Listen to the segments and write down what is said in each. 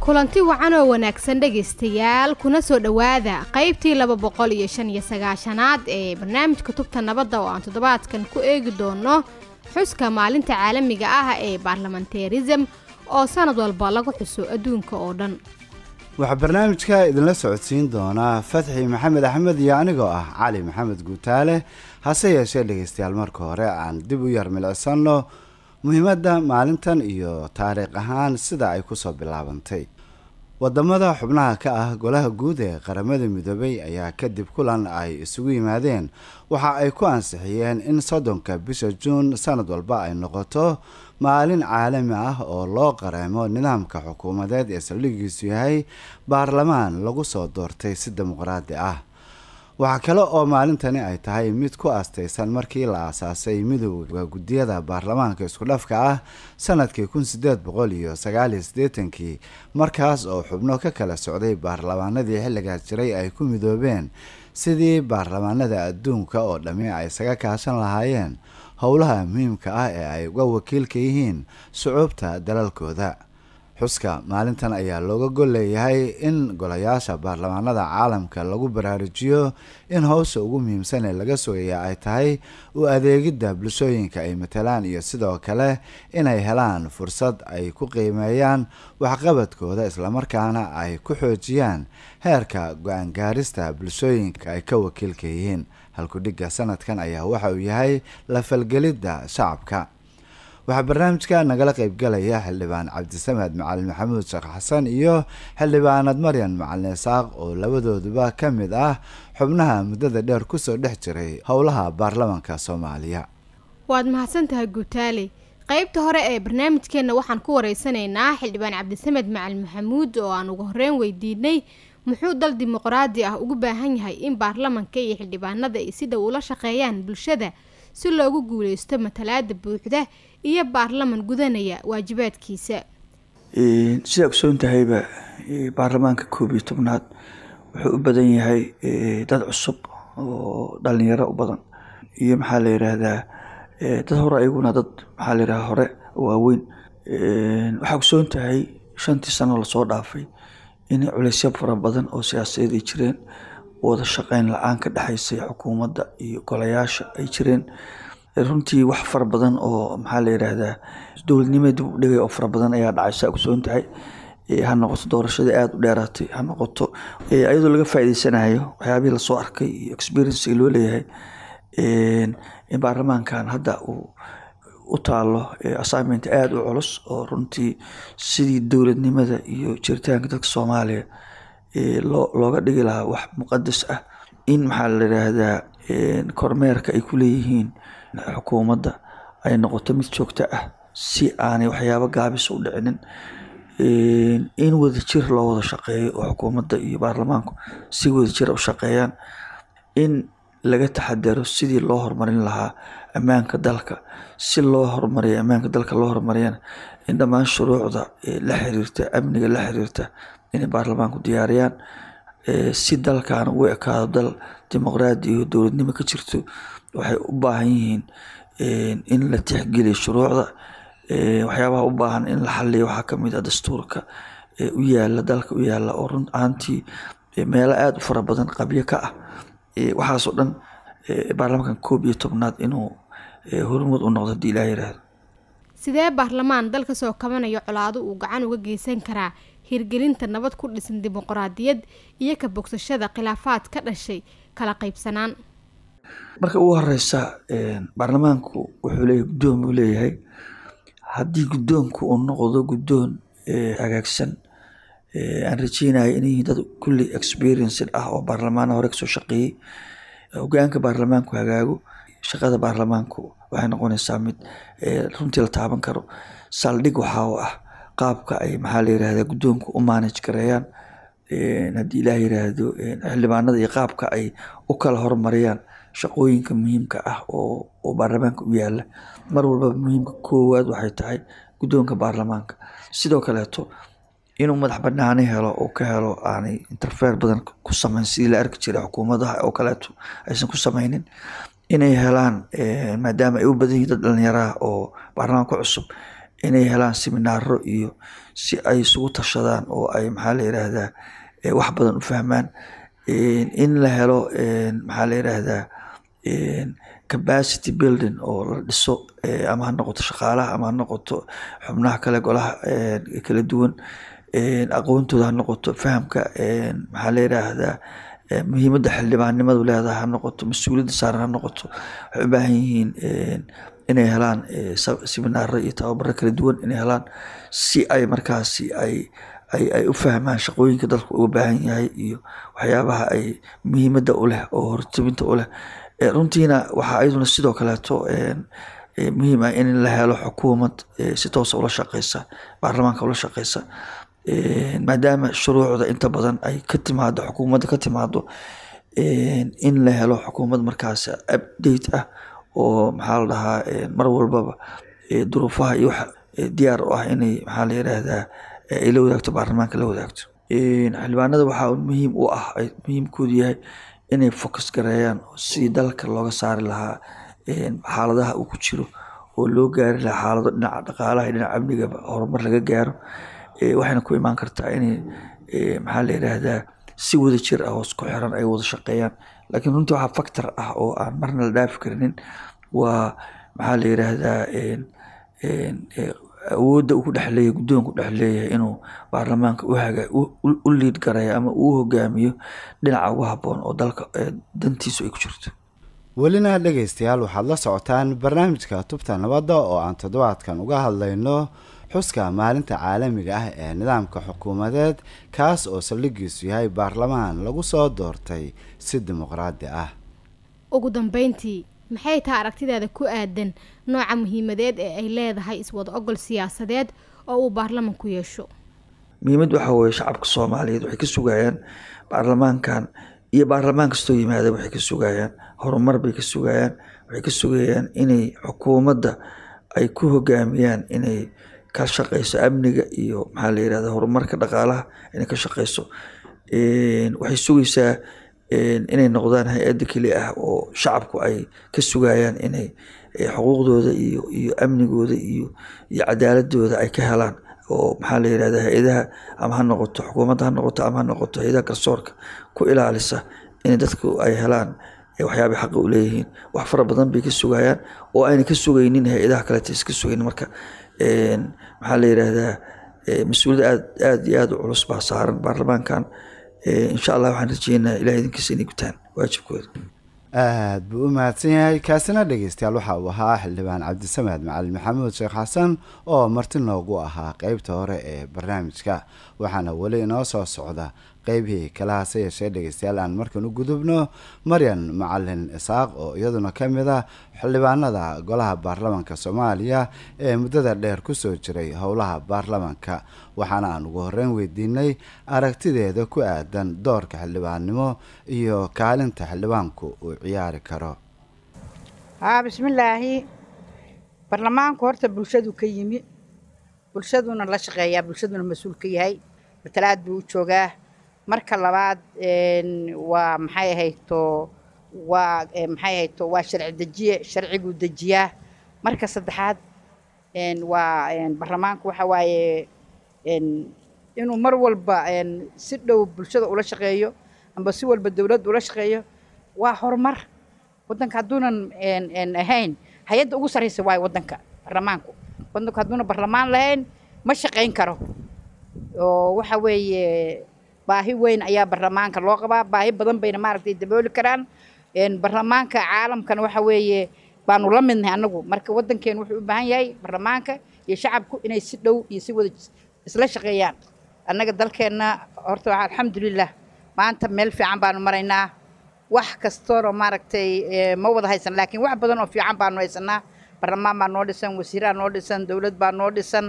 kulanti wacan oo wanaagsan dhegaystayaal kuna soo dhowaada qaybtii laba boqol iyo shan iyo sagaashanaad ee barnaamijka tubta nabadda oo aan toddobaadkan ku eegi doono xuska maalinta caalamiga ah ee baarlamanteerism oo sanad walba lagu xuso adduunka oo dhan waxaa barnaamijka idinla socodsiin doonaa fatxi maxamed axmed iyo anigoo ah cali maxamed guutaale hase yeeshee dhegaystayaal marka hore aan dib u yar milicsano muhiimadda maalintan iyo taariikh ahaan sida ay kusoo bilaabantay wadamada xubnaha ka ah golaha guud ee qaramada midoobay ayaa kadib kulan ay isugu yimaadeen waxa ay ku ansixiyeen in soddonka bisha juun sanad walba ay noqoto maalin caalami ah oo loo qareemo nidaamka xukuumadeed ee saldhigiisu yahay baarlamaan lagu soo doortay si dimuqraadi ah waxaa kale oo maalintani ay tahay mid ku astaysan markii la aasaasay midooda guddiyada baarlamaanka isku dhafka ah sanadkii kun sideed boqol iyo sagaaliyo siddeetankii markaas oo xubno ka kala socday baarlamaanadii xilligaas jiray ay ku midoobeen sidii baarlamaanada adduunka oo dhammi ay isaga kaashan lahaayeen howlaha muhiimka ah ee ay uga wakiilka yihiin sucuubta dalalkooda xuska maalintan ayaa looga gol leeyahay in golayaasha baarlamaanada caalamka lagu baraarujiyo in howsha ugu muhiimsan ee laga sugaya ay tahay u adeegidda bulshooyinka ay matalaan iyo sidoo kale inay helaan fursad ay ku qiimeeyaan waxqabadkooda islamarkaana ay ku xoojiyaan heerka go-aan gaarista bulshooyinka ay ka wakiilka yihiin halkudhigga sanadkan ayaa waxa uu yahay la falgelidda shacabka waxaa barnaamijka nagala qaybgalaya xildhibaan cabdisamed macalin maxamuud sheekh xasan iyo xildhibaanad maryan macalin isaaq oo labadooduba ka mid ah xubnaha muddada dheer kusoo dhex jiray howlaha baarlamanka soomaaliya waad mahadsantahay guutaale qaybta hore ee barnaamijkeenna waxaan ku wareysanaynaa xildhibaan cabdisamed macalin maxamuud oo aan ugu horreyn weydiinay muxuu dal dimuqraadi ah ugu baahan yahay in baarlamanka iyo xildhibaanada ay si dhow ula shaqeeyaan bulshada si loogu guuleysto matalaada buuxda iyo baarlaman gudanaya waajibaadkiisa sidaa ogsoon tahayba baarlamaanka koob iyo tobnaad wuxuu u badan yahay dad cusub oo dhalinyaro u badan iyo maxaa la yiraahdaa dad hore ayaguna dad maxaa la yiraahdaa hore waaweyn waxaa ogsoon tahay shantii sano lasoo dhaafay in culeysyo fara badan oo siyaasadeed ay jireen wada shaqeyn la-aan ka dhexaysay xukuumadda iyo golayaasha ay jireen runtii wax fara badan oo maxaa la yiraahdaa dowladnimada dib u dhigay oo fara badan ayaa dhacay saa ogsoon tahay ha noqoto doorashadii aada u dheeraatay ha noqoto iyadoo laga faa'iideysanayo waxyaabihii lasoo arkay iyo experiencega loo leeyahay in baarlamaankan hadda uu u taalo assignment aada u culus oo runtii sidii dowladnimada iyo jiritaanka dadka soomaaliya loo looga dhigi lahaa wax muqadas ah in maxaa la yiraahdaa kormeerka ay ku leeyihiin xukuumadda ay noqoto mid joogto ah si aanay waxyaabo gaabis u dhicinin in wadajir loo wada shaqeeyo oo xukuumadda iyo baarlamaanku si wadajira u shaqeeyaan in laga taxadaro sidii loo horumarin lahaa ammaanka dalka si loo horumariyo ammaanka dalka loo horumariyana in dhammaan shuruucda la xiriirta amniga la xiriirta inay baarlamaanku diyaariyaan si dalkan ugu ekaado dal dimuqraadi iyo dowladnimo ka jirto waxay u baahan yihiin in la tixgeliyo shuruucda waxyaabaha u baahan in la xaliyo waxaa kamid ah dastuurka u yaala dalka u yaala oo run ahaantii meelo aada u fara badan qabyo ka ah waxaasoo dhan baarlamankan koob iyo tobnaad inuu horumud u noqdo hadii ilaah yiraahdo sidee baarlamaan dal kasoo kabanayo colaado uu gacan uga geysan karaa hirgelinta nabad ku dhisan dimuqraadiyad iyo ka bogsashada khilaafaad ka dhashay kala qaybsanaan marka ugu horeysa baarlamaanku wuxuu leeyahy guddoon buu leeyahay haddii guddoonku uu noqdo guddoon hagaagsan aan rajeynaya inay yihiin dad kulli experienced ah oo baarlamaana hore kasoo shaqeeyey hogaanka baarlamaanku hagaago shaqada baarlamaanku waxay noqonaysaa mid runtii la taaban karo saldhig waxaa u ah qaabka ay maxaa la yirahdaa guddoonku u manage gareeyaan haddii ilaah yiraahdo xildhibaanada iyo qaabka ay u kala horumariyaan shaqooyinka muhiimka ah oo oo baarlamaanka u yaala mar walbaba muhiimka koowaad waxay tahay guddoonka baarlamaanka sidoo kaleeto inuu madax banaani helo oo ka helo aanay interfeer badan ku sameyn sidii la arki jiray xukuumadaha oo kaleeto aysan ku sameynin inay helaan maadaama ay u badan yihiin dad dhalinyaraha oo baarlamaanka cusub inay helaan seminaaro iyo si ay isugu tashadaan oo ay maxaa la yiraahdaa wax badan u fahmaan in la helo maxaa la yiraahdaa capacity building oo la dhiso ama ha noqoto shaqaalaha ama ha noqoto xubnaha kale golaha kala duwan aqoontooda ha noqoto fahamka maxaa la yiraahdaa muhiimadda xildhibaannimadu leedahay ha noqoto mas-uuliyadda saaran ha noqoto waxay u baahan yihiin inay helaan seminaaro iyo tababaro kala duwan inay helaan si ay markaasi ay ay ay u fahmaan shaqooyinka dalka uga baahan yahay iyo waxyaabaha ay muhiimadda u leh oo hortebinta u leh runtiina waxaa iyaduna sidoo kaleeto muhiim ah in la helo xukuumad si toosa ula shaqeysa baarlamaanka ula shaqeysa maadaama shuruucda inta badan ay ka timaado xukuumadda ka timaado in la helo xukuumad markaas update ah oo maxaa la dhahaa mar walbaba duruufaha iyo wax diyaar u ah inay maxaa la yiraahdaa ay la wadaagto baarlamaanka la wadaagto xildhibaanada waxaa muhiim u ah ay muhiimkoodu yahay inay focus gareeyaan sidii dalka looga saari lahaa xaaladaha uu ku jiro oo loo gaari lahaa xaalado dhinaca dhaqaalaha iyo dhinaca amnigaba horumar laga gaaro waxayna ku imaan kartaa inay maxaa la yiraahdaa si wada jir ah oo isku xiran ay wada shaqeeyaan laakiin runtii waxaa factor ah oo aan marna la dhaafi karinin waa maxaa la yiraahdaa awoodda uu ku dhex leeyahay guddoonku dhex leeyahay inuu baarlamaanka u haga u liid gareeyo ama uu hogaamiyo dhinaca ugu habboon oo dalka dantiisu ay ku jirto welina dhegaystayaal waxaad la socotaan barnaamijka tubta nabadda oo aan toddobaadkan uga hadlayno xuska maalinta caalamiga ah ee nidaamka xukuumadeed kaas oo saldhigiisu yahay baarlamaan lagu soo doortay si dimuqraadi ah ugu dambeyntii maxay tahay aragtidaada ku aadan nooca muhiimadeed ee ay leedahay iswada ogol siyaasadeed oo uu baarlamanku yeesho muhiimad waxaa weeye shacabka soomaaliyeed waxay ka sugayaan baarlamaankan iyo baarlamaan kastoo yimaada waxay ka sugayaan horumar bay ka sugayaan waxay ka sugayaan inay xukuumadda ay ku hogaamiyaan inay ka shaqeyso amniga iyo maxaa la yirahda horumarka dhaqaalaha inay ka shaqeyso waxay sugaysaa inay noqdaan hay-adda keli ah oo shacabku ay ka sugayaan inay xuquuqdooda iyo iyo amnigooda iyo iyo cadaaladooda ay ka helaan oo maxaa la yirahda hay-adaha ama ha noqoto xukuumadda ha noqoto ama ha noqoto hay-adaha garsoorka ku ilaalisa in dadku ay helaan waxyaabay xaqa u leeyihiin wax fara badan bay ka sugayaan oo ayna ka sugaynin hay-adaha kaleta iska sugayn marka maxaa la yiraahdaa mas-uuliyad aad aad iyo aad u culus baa saaran baarlamaankan insha allah waxaan rajeynaa ilaah idinkiisa inay gutaan waajibkooda aada buu u mahadsan yahay kaasina dhegeystayaal waxa uu ahaa xildhibaan cabdisamed macalin maxamuud sheekh xasan oo marti noogu ahaa qeybta hore ee barnaamijka waxaana weli inoo soo socda qeybihii kala hase yeeshee dhegeystayaal aan markan u gudubno maryan macalin isaaq oo iyaduna ka mid ah xildhibaanada golaha baarlamanka soomaaliya ee muddada dheer kusoo jiray howlaha baarlamanka waxaana aan ugu horeyn weydiinay aragtideeda ku aadan doorka xildhibaannimo iyo kaalinta xildhibaanku uu ciyaari karo haa bismillaahi baarlamaanku horta bulshadu ka yimi bulshaduna la shaqeeyaa bulshaduna mas-uul ka yahay matalaad buu u joogaa marka labaad waa maxay ahayto waa maxay ahayto waa sharci dejiye sharciguu dejiyaa marka saddexaad waa baarlamaanku waxa waaye inuu mar walba si dhow bulshada ula shaqeeyo amba si walba dowladda ula shaqeeyo waa horumar waddanka hadduunan ahayn hay-adda ugu sarraysa waayo waddanka baarlamaanku waddanku hadduuna baarlamaan lahayn ma shaqayn karo oo waxa weeye baahi weyn ayaa baarlamaanka loo qabaa baahi badan bayna maaragtay dabooli karaan baarlamaanka caalamkana waxa weeye baanu la midnahay annagu marka waddankeenu wuxuu u baahan yahay baarlamaanka iyo shacabku inay si dhow iyo si wada isla shaqeeyaan annaga dalkeenna horta alxamdulilah maanta meel fiican baanu maraynaa wax kastoona maaragtay ma wada haysan laakiin wax badan oo fiican baanu haysanaa baarlamaan baa noo dhisan wasiiraa noo dhisan dowlad baa noo dhisan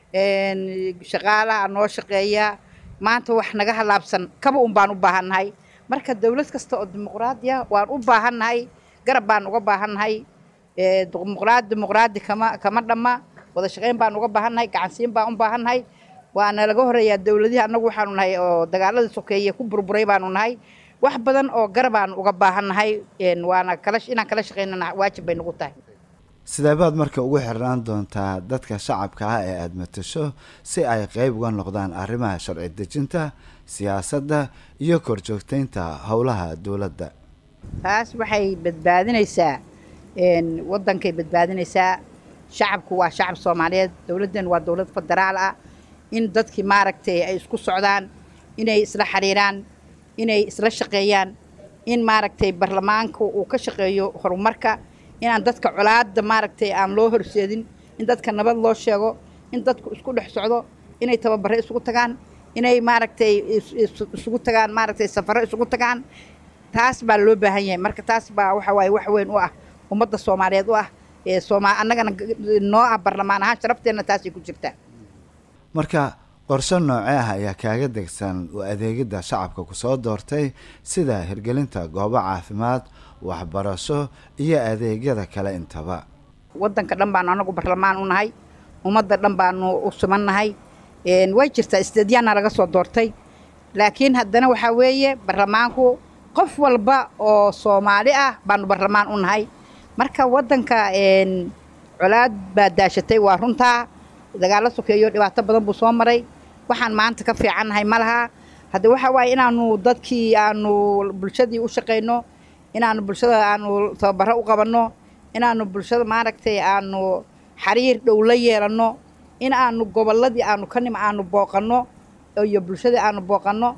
shaqaalaha noo shaqeeya maanta wax naga halaabsan kaba un baan u baahannahay marka dowlad kasta oo dimuqraadiya waan u baahannahay garab baan uga baahannahay dimuqraadi dimuqraadi kama kama dhamma wada shaqayn baan uga baahannahay gacansiin baan u baahannahay waana laga horeeyaa dowladihii annagu waxaanu nahay oo dagaaladii sokeeye ku burburay baanu nahay wax badan oo garab aan uga baahannahay waana kala inaan kala shaqaynana waajib bay nagu tahay sideebaad marka ugu xirnaan doontaa dadka shacabka ah ee aada matasho si ay qeyb uga noqdaan arrimaha sharci dejinta siyaasadda iyo korjoogteynta howlaha dowladda taas waxay badbaadinaysaa waddankay badbaadinaysaa shacabku waa shacab soomaaliyeed dowladdan waa dowlad federaal ah in dadkii maaragtay ay isku socdaan inay isla xiriiraan inay isla shaqeeyaan in maaragtay baarlamaanka uu ka shaqeeyo horumarka inaan dadka colaadda maaragtay aan loo horseedin in dadka nabad loo sheego in dadku isku dhex socdo inay tababare isugu tagaan inay maaragtay isugu tagaan maaragtay safaro isugu tagaan taas baa loo baahan yahay marka taas baa waxa waaye wax weyn u ah ummadda soomaaliyeed u ah ee sooma annagana noo ah barlamaan ahaan sharafteenna taasay ku jirtaa marka qorshe noocee ah ayaa kaaga degsan u adeegidda shacabka kusoo doortay sida hirgelinta goobo caafimaad waxbarasho iyo adeegyada kale intaba waddanka dhan baanu anagu barlamaan u nahay ummadda dhan baanu u sumannahay way jirtaa isteedyaana laga soo doortay laakiin haddana waxaa weeye barlamaanku qof walba oo soomaali ah baanu barlamaan u nahay marka waddanka colaad baa daashatay waa runtaa dagaallo sokeeyo dhibaato badan buu soo maray waxaan maanta ka fiicannahay ma laha hadde waxa waaye inaanu dadkii aanu bulshadii u shaqayno inaanu bulshada aanu tababaro u qabanno inaanu bulshada maaragtay aanu xiriir dhow la yeelanno in aanu gobolladii aanu ka nima aanu booqanno iyo bulshadii aanu booqanno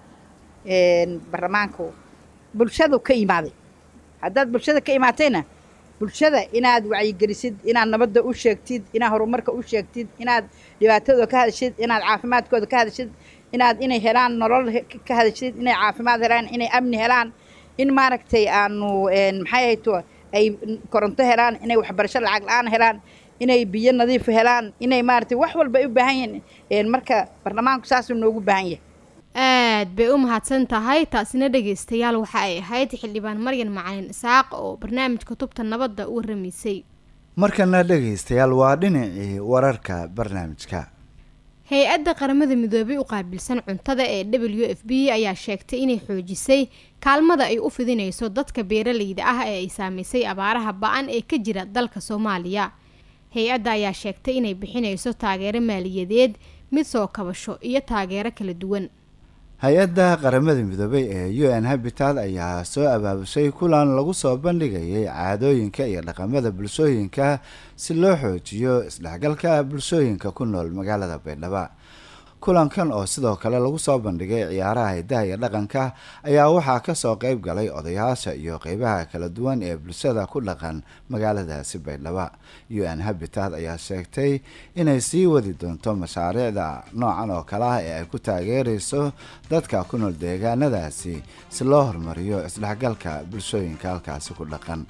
barlamaanku bulshadu ka imaaday haddaad bulshada ka imaatayna bulshada inaad wacyigelisid inaad nabadda u sheegtid inaad horumarka u sheegtid inaad dhibaatadooda ka hadashid inaad caafimaadkooda ka hadashid inaad inay helaan nolol ka hadashid inay caafimaad helaan inay amni helaan in maaragtay aanu maxay hayto ay koronto helaan inay waxbarasho lacag la-aan helaan inay biyo nadiif helaan inay maaragtay wax walba ay u baahan yihiin marka barlamaanku saasuu noogu baahan yahay aad bay u mahadsan tahay taasina dhegaystayaal waxa ay ahayd xildhibaan maryan macalin isaaq oo barnaamijka tubta nabadda u warramaysay markana dhegaystayaal waa dhinacii wararka barnaamijka hay-adda qaramada midoobay u qaabilsan cuntada ee w f b ayaa sheegtay inay xoojisay kaalmada ay u fidinayso dadka beeralayda ah ee ay saamaysay abaaraha ba-an ee ka jira dalka soomaaliya hay-adda ayaa sheegtay inay bixinayso taageero maaliyadeed mid soo kabasho iyo taageero kala duwan hay-adda qaramada midoobay ee u n habitat ayaa soo abaabushay kulan lagu soo bandhigayay caadooyinka iyo dhaqamada bulshooyinka si loo xoojiyo isdhexgalka bulshooyinka ku nool magaalada baydhabo kulankan oo sidoo kale lagu soo bandhigay ciyaaraha hidaha iyo dhaqanka ayaa waxaa kasoo qeyb galay odayaasha iyo qeybaha kala duwan ee bulshada ku dhaqan magaaladaasi baydhabo u n habitat ayaa sheegtay inay sii wadi doonto mashaariicda noocan oo kale ah ee ay ku taageereyso dadka ku nool deegaanadaasi si loo horumariyo isdhexgalka bulshooyinka halkaasi ku dhaqan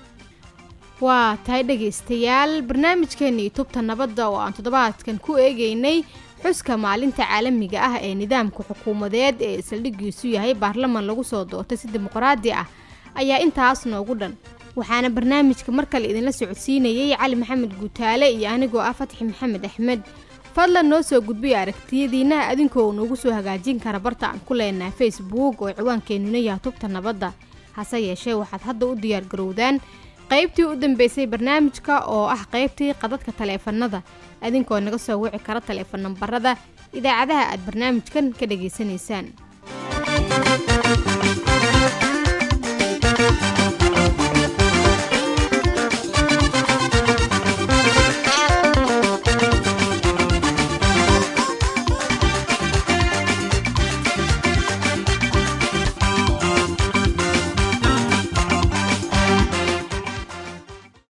waa tahay dhegaystayaal barnaamijkeenii tubta nabadda oo aan toddobaadkan ku eegeynay xuska maalinta caalamiga ah ee nidaamka xukuumadeed ee saldhigiisu yahay baarlaman lagu soo doortay si dimuqraadi ah ayaa intaas noogu dhan waxaana barnaamijka mar kale idinla socodsiinayay cali maxamed guutaale iyo anigoo ah fatxi maxamed axmed fadlan noo soo gudbiya aragtiyadiinna adinkoo noogu soo hagaajin kara barta aan ku leenahay facebook oo ciwaankeenuna yaha tubta nabadda hase yeeshee waxaad hadda u diyaargarowdaan qaybtii u dambeysay barnaamijka oo ah qaybtii qadadka taleefanada adinkoo naga soo wici kara taleefan nambarada idaacadaha aad barnaamijkan ka dhagaysanaysaan